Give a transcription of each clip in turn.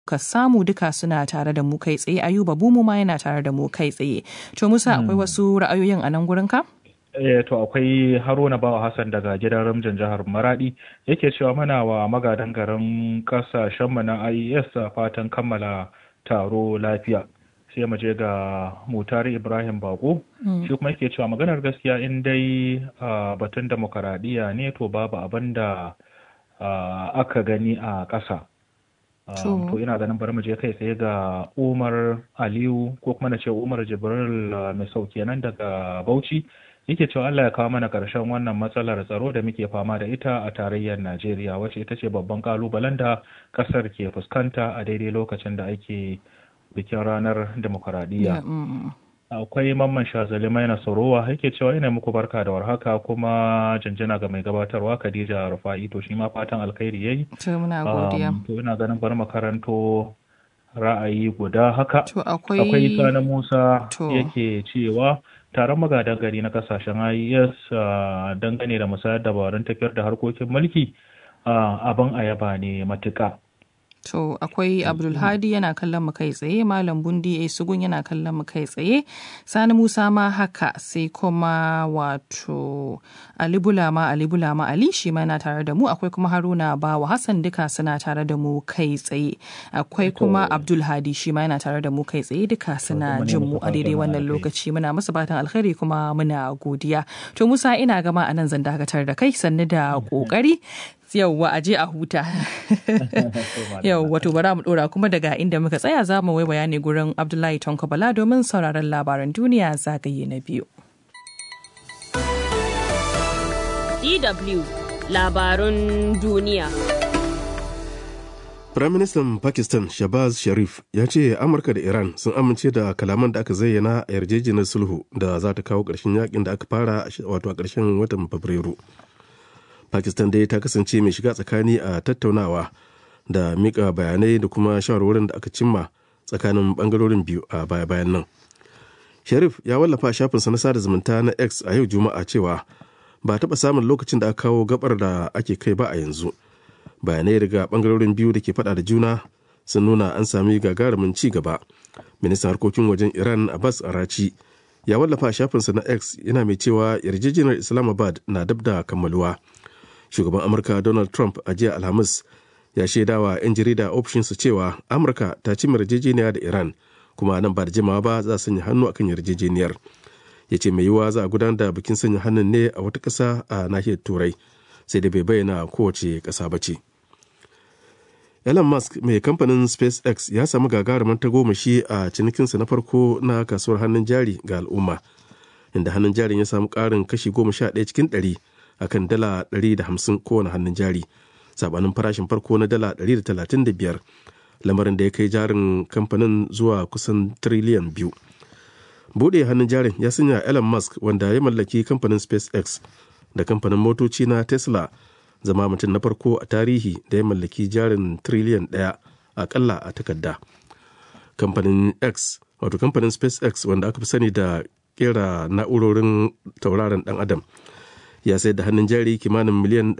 ka samu duka suna tare da mu kai tsaye ayuba bumu ma yana tare da mu kai tsaye to musa akwai wasu ra'ayoyin a nan gurin ka Eh, to akwai haruna bawa hassan daga gidan ramjin jihar maradi yake cewa mana wa magadan garin kasashenmu na ies fatan kammala taro lafiya sai mu je ga mutari ibrahim bako shi kuma yake cewa maganar gaskiya in dai batun demokaradiyya ne to babu abin da aka gani a ƙasa to ina ganin bari mu je kai tsaye ga umar aliyu ko kuma na ce umar jibril mai sauke nan daga bauchi yake cewa Allah ya kawo mana ƙarshen wannan matsalar tsaro da muke fama da ita a tarayyar Najeriya wacce ita ce babban kalubalen da ƙasar ke fuskanta a daidai lokacin da ake bikin ranar demokaradiyya. Akwai mamman shazali mai nasarowa yake cewa ina muku barka da warhaka kuma janjana ga mai gabatarwa Khadija Rufa'i to shi ma fatan alkhairi yayi. To muna godiya. To ina ganin bar makaranto ra'ayi guda haka. To akwai Akwai Sani Musa yake cewa taron magadan gari na kasashen IES dangane da musayar dabarun tafiyar da harkokin mulki abin ayaba ne matuƙa. To akwai Abdulhadi yana kallon mu kai tsaye, Malam Bundi A Sugun yana kallon mu kai tsaye, Sani Musa ma haka sai kuma wato Ali Bulama Ali Bulama Ali shi ma yana tare da mu, akwai kuma Haruna Bawa Hassan duka suna tare da mu kai tsaye. Akwai kuma Abdulhadi shi ma yana tare da mu kai tsaye duka suna jin mu a daidai wannan lokaci muna musu fatan alkhairi kuma muna godiya. To Musa ina gama a nan zan dakatar da kai sannu da kokari. yauwa a je a huta yauwa to bara mu dora kuma daga inda muka tsaya za mu waiwaya ne gurin abdullahi tonko bala domin sauraron labaran duniya zagaye na biyu DW labarun duniya Firaministan Pakistan Shabazz Sharif ya ce Amurka da Iran sun amince da kalaman da aka zayyana a yarjejeniyar sulhu da za ta kawo ƙarshen yakin da aka fara wato a ƙarshen watan Fabrairu. pakistan dai ta kasance mai shiga tsakani a tattaunawa da mika bayanai da kuma shawarwarin da aka cimma tsakanin bangarorin biyu a baya-bayan nan sharif ya wallafa shafinsa na sada zumunta na x a yau juma'a cewa ba taɓa samun lokacin da aka kawo gabar da ake kai ba a yanzu bayanai daga bangarorin biyu da ke faɗa da juna sun nuna an sami gagarumin ci gaba ministan harkokin wajen iran abbas arachi ya wallafa shafinsa na x yana mai cewa yarjejeniyar islamabad na dab da kammaluwa shugaban amurka donald trump a jiya alhamis ya shaidawa 'yan jarida ofishinsa cewa amurka ta ci yarjejeniya da iran kuma nan ba da jimawa ba za a sanya hannu akan yarjejeniyar ya ce mai yiwuwa za a gudanar da bikin sanya hannun ne a wata ƙasa a nahiyar turai sai da bai bayyana kowace ƙasa ba ce elon musk mai kamfanin spacex ya samu gagarumin tagomashi a cinikinsa na farko na kasuwar hannun jari ga al'umma inda hannun jarin ya samu ƙarin kashi goma sha ɗaya cikin ɗari akan dala 150 kowane hannun jari sabanin farashin farko na dala 135 lamarin da ya kai jarin kamfanin zuwa kusan triliyan biyu bude hannun jarin ya sanya elon musk wanda ya mallaki kamfanin spacex da kamfanin motoci na tesla zama mutum na farko a tarihi da ya mallaki jarin triliyan daya akalla a takarda kamfanin x wato kamfanin spacex wanda aka fi sani da kera na'urorin tauraron dan adam ya sayar da hannun jari kimanin miliyan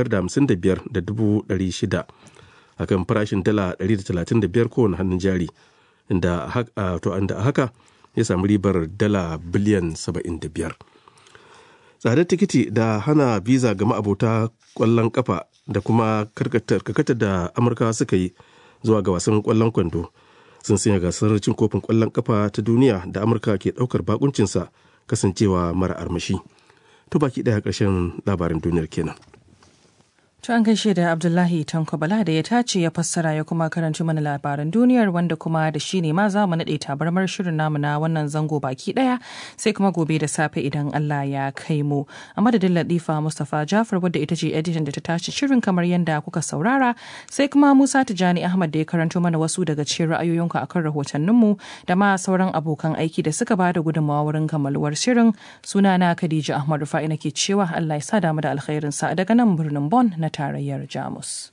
555,600 a kan farashin dala 135 kowane hannun jari inda a haka ya samu ribar dala biliyan 75 tsadar tikiti da hana biza ga ma'abota kwallon kafa da kuma karkatar da amurka suka yi zuwa ga wasan kwallon kwando sun sanya gasar cin kofin kwallon kafa ta duniya da amurka ke daukar bakuncinsa kasancewa mara armashi. to baki daya ƙarshen labarin duniyar kenan. To an gaishe da Abdullahi Tanko Bala da ya tace ya fassara ya kuma karanci mana labaran duniyar wanda kuma da shi ne ma za mu naɗe tabarmar shirin namu na wannan zango baki ɗaya sai kuma gobe da safe idan Allah ya kai mu. A madadin Latifa Mustapha Jafar wadda ita ce editan da ta tace shirin kamar yadda kuka saurara sai kuma Musa Tijani Ahmad da ya karanto mana wasu daga cikin ra'ayoyinku akan rahotanninmu da ma sauran abokan aiki da suka ba da gudunmawa wurin kammaluwar shirin sunana Khadija Ahmad Rufa'i nake cewa Allah ya sa damu da alkhairinsa daga nan birnin Bon na tarayyar Jamus.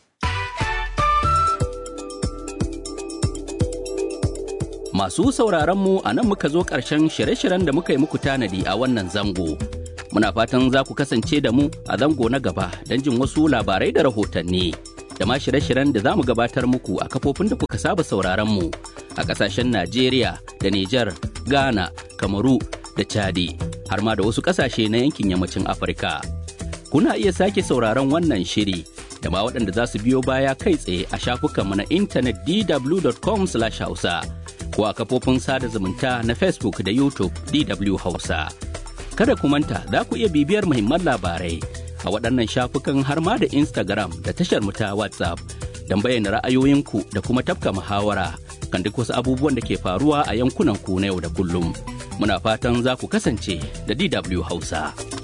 Masu sauraron mu a nan muka zo ƙarshen shirye-shiryen da muka yi muku tanadi a wannan zango. Muna fatan za ku kasance da mu a zango na gaba don jin wasu labarai da rahotanni. da ma shirye-shiryen da za mu gabatar muku a kafofin da kuka saba sauraron mu a ƙasashen Najeriya da Nijar, Ghana, Kamaru da Chadi, har ma da wasu ƙasashe na yankin yammacin Afirka. Kuna iya sake sauraron wannan shiri da ma waɗanda za su biyo baya kai tsaye a shafukanmu na intanet dw.com/hausa ko a kafofin sada zumunta na Facebook da YouTube DW Hausa. Kada ku manta za ku iya bibiyar muhimman labarai a waɗannan shafukan har ma da Instagram da tashar mu ta WhatsApp don bayyana ra'ayoyinku da kuma tafka muhawara kan duk wasu abubuwan da ke faruwa a yankunan ku na yau da kullum. Muna fatan za ku kasance da DW Hausa.